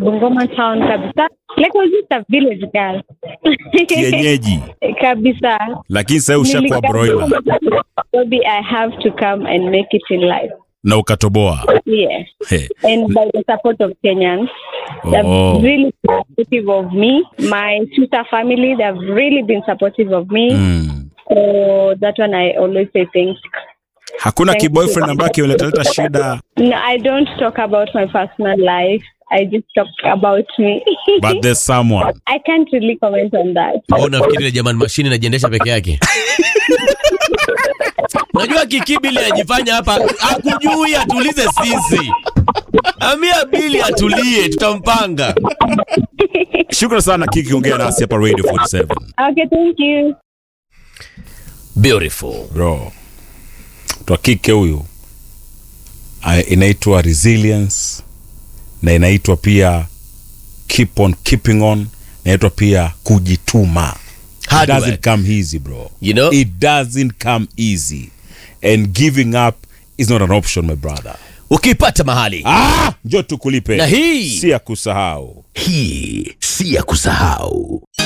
Bungoma town kabisa. Like I was just a village girl. Kienyeji. kabisa. Lakini sasa ushakuwa broiler Maybe I have to come and make it in life. na ukatoboa. Yes. He. And by the support of Kenyans. They've Oh. really been supportive of me. My sister family, they've really been supportive of me. Mm. So that one I always say thanks. Hakuna Thank kiboyfriend you. ambaye kinaleta shida No, I don't talk about my personal life. I just talk about me. but there's someone. I can't really comment on that. au nafikiri ile jamani mashine inajiendesha peke yake unajua kikibili ajifanya hapa akujui atulize sisi amia bili atulie tutampanga Shukrani sana Kiki ongea nasi hapa Radio 47. Okay, thank you. beautiful Bro. Twa kike huyu ah, inaitwa resilience na inaitwa pia keep on keeping on inaitwa pia kujituma. It Hard doesn't work. come easy bro. You know? It doesn't come easy. And giving up is not an option my brother. ukipata mahali Ah, njoo tukulipe. Na hii- si ya kusahau. hii si ya kusahau